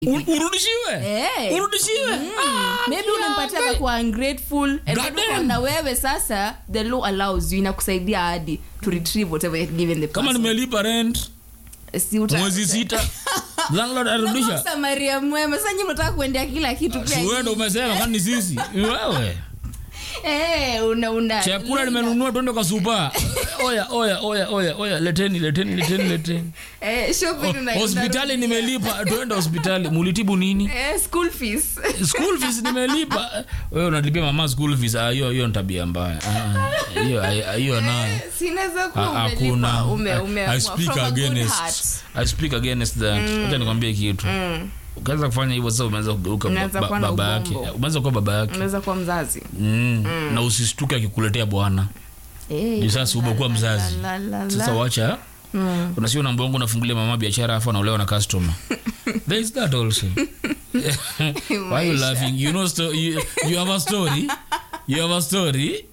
U- urudishiwe Eh. urudishiwe Ah, maybe unampatia kwa ungrateful and God then damn. na wewe sasa the law allows you inakusaidia hadi to retrieve whatever you had given the kama person. nimelipa rent Si uta- mwezi sita landlord arudisha Unakosa Maria mwema sasa nyinyi mnataka kuendea kila kitu pia siwende umesema kani sisi Ni wewe eh una una chakula nimenunua twende kwa supa oya oya oya oya oya leteni leteni leteni leteni eh shopping una hospitali nimelipa twende hospitali mulitibu nini eh school fees school fees nimelipa wewe unalipia mama school fees ah, hiyo hiyo ni tabia mbaya Ah, hiyo ah, hiyo nayo sinaweza Ah, kuwa hakuna umelipa ume ume I speak from a good against heart. I speak against that acha nikwambie kitu ukaanza kufanya hivyo sasa umeanza kugeuka ba- Unaanza ba- kuwa na baba yake ubongo. umeanza kuwa baba yake unaweza kuwa mzazi mm. na usistuke akikuletea bwana eh Juu sasa umekuwa mzazi la, la, la. sasa wacha unasio na mbongo unafungulia mama biashara afu anaolewa na customer there is that also why you laughing you know sto- you, you have a story you have a story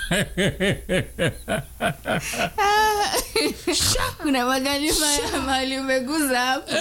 kuna magari ma- mahali umeguza hapo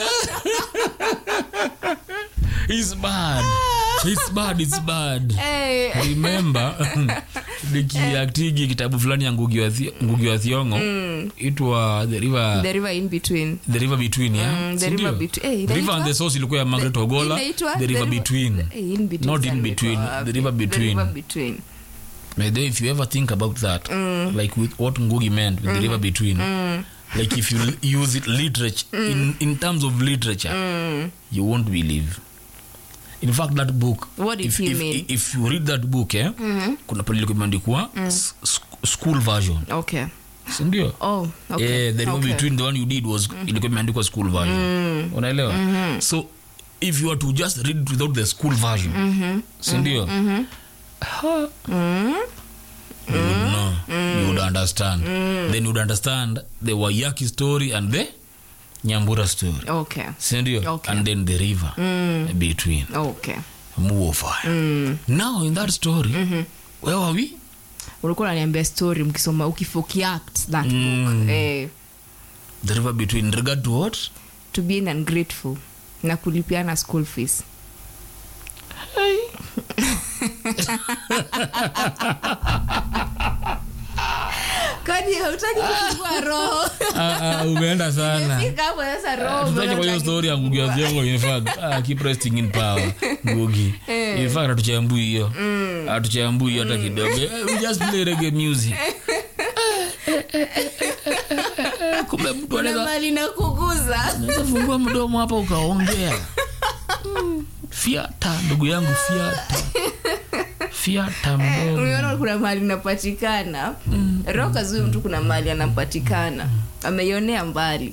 it's bad it's bad it's bad Eh, remember nikiaktigi kitabu fulani ya ngugi wa Thi- Ngugi wa thiongo itwa the river the river in between the river between yeah Mm, the Si river ndio? between- eh, the river inaitwa? and the source ilikuwa ya margaret ogola Inaitwa the river between Eh, in between Not in sana between, imekuwa wapi? the river between. The river between. By the way, if you ever think about that like with what ngugi meant with the river between like if you l- use it literature in, in terms of literature you won't believe in fact that book What did if, he if, mean? if you read that book eh, kuna pale ilikuwa imeandikwa s- sk- school version okay sindio oh okay yeah, the river okay. between the one you did was ilikuwa imeandikwa school version unaelewa so if you were to just read it without the school version sindio Ha. you would know you would understand then you would understand the wayaki story and the nyambura story okay sindio Okay. and then the river between okay muofire now in that story where were we ulikuwa unaniambia story mkisoma ukifokiact that Mm. book eh, the river between in regard to what to being ungrateful na kulipiana school fees kwani hautaki kufungua roho Ah, ah, umeenda sana Fika hapo sasa roho tutaje kwa hiyo unataka story ya ngugi wa thiongo in fact ah, keep resting in power ngugi in fact hatuchambui hiyo hatuchambui hiyo hata kidogo Eh, we just play reggae music kumbe mtu kuna anaweza mali na kuguza unaweza fungua mdomo hapa ukaongea Mm, fiata ndugu yangu fiata fiata mdomo unaona kuna mahali napatikana roho kazui mtu kuna mahali anapatikana ameionea mbali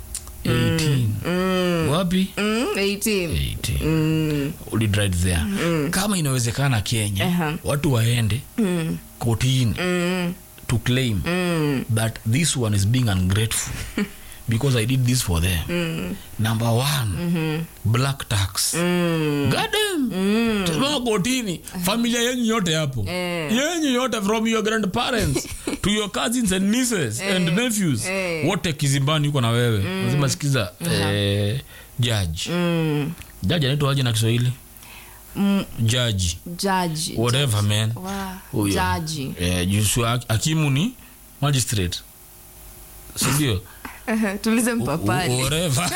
18 wapi mm, 18 18 mm, Ulid right there kama inawezekana kenya Aha. watu waende mm, kotini mm, to claim mm, that this one is being ungrateful because i did this for them number one black tax mm. gadem tazama kotini familia yenyu yote hapo Eh. yenyu yote from your grandparents to your cousins and nieces and nephews Eh. wote kizimbani yuko na wewe lazima sikiza eh, judge Mm. judge anaitwa aje na kiswahili Mm, judge jaji whatever man Wa- Huyo. jaji eh, jusu hakimu ni magistrate sindio tulize mpapani whatever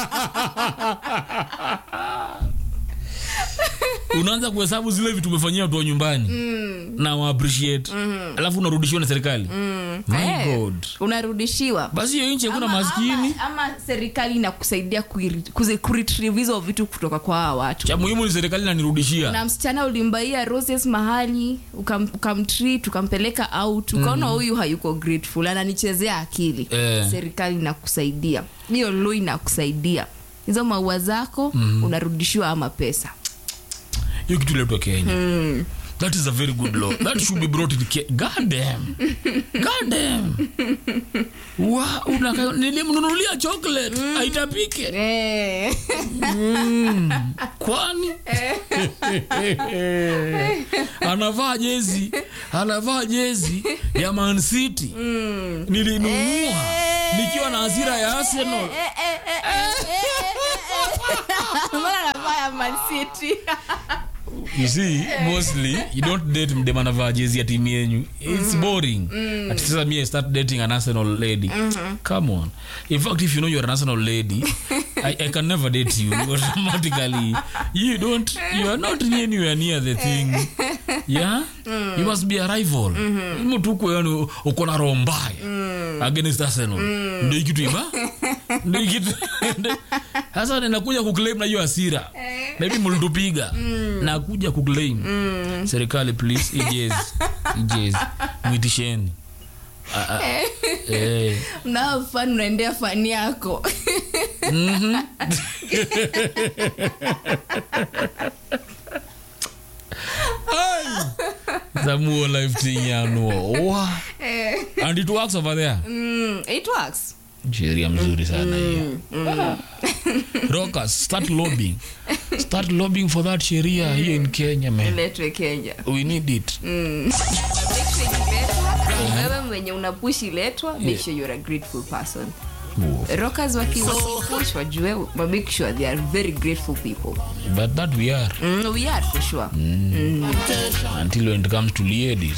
unaanza kuhesabu zile vitu umefanyia watu wa nyumbani na wa appreciate alafu unarudishiwa na serikali my Eh. god unarudishiwa basi hiyo nchi hakuna Ama- maskini ama, ama serikali inakusaidia kuiri- kuzi- kuretrieve hizo vitu kutoka kwa hawa watu cha muhimu ni serikali nanirudishia na msichana ulimbaia roses mahali ukam- ukamtreat ukampeleka out ukaona huyu hayuko grateful ananichezea akili Eh. serikali inakusaidia hiyo lo inakusaidia hizo maua zako unarudishiwa ama pesa hiyo kitu iletwa kenya that is a very good law that should be brought in Ke- god damn god damn wa unaka- nilimnunulia chocolate aitapike Eh. kwani anavaa jezi anavaa jezi ya Man City nilinunua nikiwa na hasira ya Arsenal Mbona Man City. you see mostly you don't date mdem anavaa jezi ya timu yenyu it's boring ati sasa me I start dating an arsenal lady come on in fact if you know you're an arsenal lady I, I can never date you automatically you don't you are not anywhere near the thing yeah you must be a rival mtuko yani uko na roho mbaya against arsenal ndio kitu iba ndio kitu sasa ninakuja kuclaim na hiyo hasira maybe mlitupiga nakuja kuclaim serikali please ijezi ijezi mwitisheni Ah, ah, eh. mnao fan unaendea fani yako Zamuo life thing ya nuo Wa. and it works over there mm, it works sheria mzuri sana hiyo Ah. rockers start lobbying start lobbying for that sheria here in kenya man iletwe kenya we need it Make sure ikiletwa, wewe mwenye unapush iletwa make sure you're a grateful person Oh. rockers waki- wakipush wajue wa make sure they are very grateful people but that we are mm, we are for sure until when it comes to ladies